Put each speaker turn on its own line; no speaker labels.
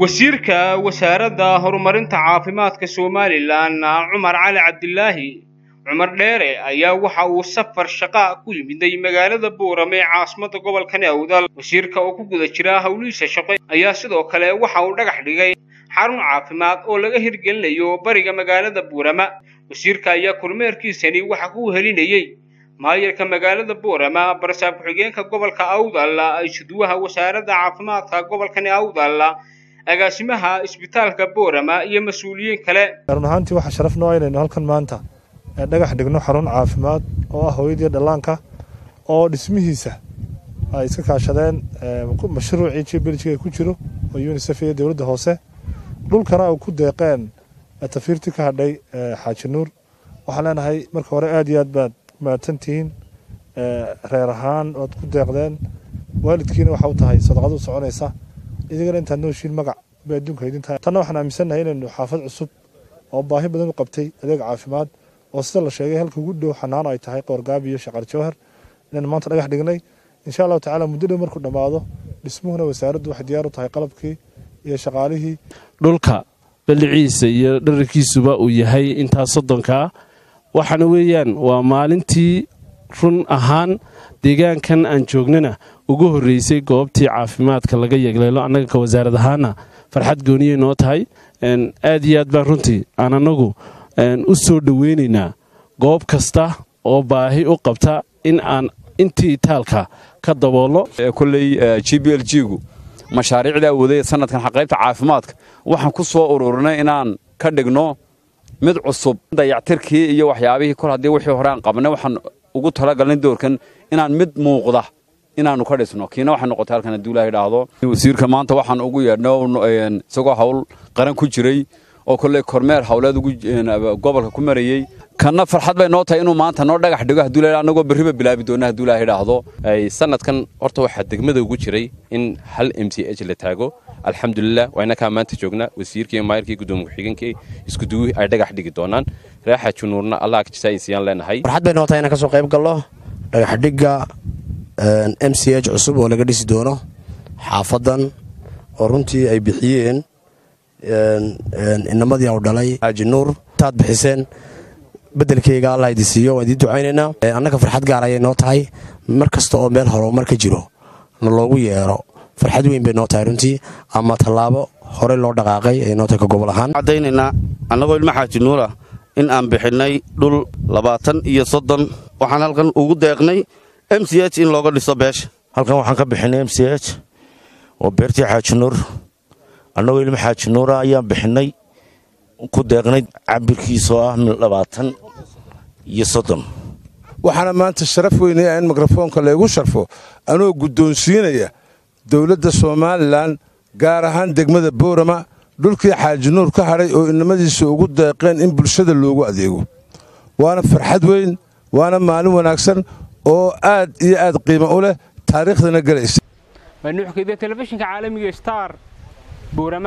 wasiirka wasaaradda horumarinta caafimaadka somalilan cumar cali cabdilaahi cumar dheere ayaa waxa uu safar shaqa ku yimiday magaalada boorame ee caasimadda gobolka awdal wasiirka oo ku guda jira howlihiisa shaqo ayaa sidoo kale waxa uu dhagax dhigay xarun caafimaad oo laga hirgelinayo bariga magaalada boorama wasiirka ayaa kormeerkiisani waxa ku helinayey maayarka magaalada boorama barsaab ku-xigeenka gobolka awdal isuduwaha wasaaradda caafimaadka gobolkani awdal agaasimaha isbitaalka boorama iyo mas-uuliyiin kale
run ahaantii waxaa sharaf noo inaynu halkan maanta dhagax dhigno xarun caafimaad oo ah hooyadii dhallaanka oo dhismihiisa ay iska kaashadeen mashruucii jibeljiga ku jiro oo unisef iyo dowladda hoose dhulkana ay ku deeqeen tafiirtii ka hadhay xaaji nuur waxaan leenahay marka hore aad iyo aad baad mahadsantihiin reer ahaan oad ku deeqdeen waalidkiina waxa u tahay sadaqadu soconaysa idigana intaad nooshiin magac bay adduunka idin tahay tanna waxaan aaminsannahay inaynu xaafad cusub oo baahi badan u qabtay adeeg caafimaad oo sida la sheegay halka ugu dhow xanaano ay tahay qoorgaabi iyo shaqar jawhar inaynu maanta dhagax dhignay insha allahu tacaala muddo dhow markuu dhammaado dhismuhuna wasaaraddu waxay diyaar u tahay qalabkii iyo shaqaalihii
dhulka balliciisa iyo dhararkiisuba uu yahay intaas soddonkaa waxaana weeyaan waa maalintii run ahaan deegaankan aan joognana ugu horreysay goobtii caafimaadka laga yegleelo annaga ka wasaarad ahaana farxad gooniyay noo tahay aad iyo aad baan runtii aan annagu u soo dhoweynaynaa goob kasta oo baahi u qabta in aan intii itaalka ka daboolno
kolley g b l g gu mashaariicdaa waday sanadkan qaybta caafimaadka waxaan ku soo ururinay inaan ka dhigno mid cusub dayactirkii iyo waxyaabihii kol haddii wixii hore aan qabnay waxaan ugu talagalnay doorkan inaan mid muuqda inaannu ka dhisno kiina waxay noqotay halkan hadduu ilaah idhaahdo wasiirka maanta waxaan ugu yeedhno isagoo hawl qaran ku jiray oo kolley kormeer hawleed gobolka ku marayey kanna farxad bay noo tahay inuu maanta noo dhagax dhigo hadduu ilaah annagoo berriba bilaabi doona hadduu ilaah idhaahdo
sanadkan horta waxaa degmada ugu jiray in hal m c h la taago alxamdulilah waa inakaa maanta joognaa wasiirkii iyo maayarkii gudoomiye ku-xigeenkii iskuduwihii ay dhagax dhigi doonaan reexa junuurna allah jisaayisiyaan leenahay
farxad bay noo tahay inaan ka soo qayb galno dhagaxdhigga m c h cusub oo laga dhisi doono xaafadan oo runtii ay bixiyeen inamadii u dhalay xaaji nuur taad bixiseen bedelkeyga allah idi siiyo waan idiin ducaynaynaa annaga farxad gaar ayay noo tahay mar kasta oo meel horumar ka jiro na loogu yeero farxad weyn bay noo tahay runtii ama tallaabo horey loo dhaqaaqay ayay noo tahay ka gobol ahaan
caddaynaynaa annagoo ilmo xaaji nuura in aan bixinnay dhul labaatan iyo soddon waxaan halkan ugu deeqnay m c h in looga dhiso beesha
halkan waxaan ka bixinay m c h oo beertii xaaji nuur annagoo ilmo xaaji nuura ayaan bixinnay ku deeqnay cabirkiisoo ah labaatan iyo soddon
waxaana maanta sharaf weynaya in mikrofoonka laygu sharfo anoo guddoonsiinaya dowladda somalilan gaar ahaan degmada boorama dhulkii xaaji nuur ka hadhay oo inamadiisa ugu deeqeen in bulshada loogu adeego waana farxad weyn waana maalin wanaagsan oo aad iyo aad qiimo u leh taariikhdana gelaysa
waa nuuxkeda telefishinka caalamiga star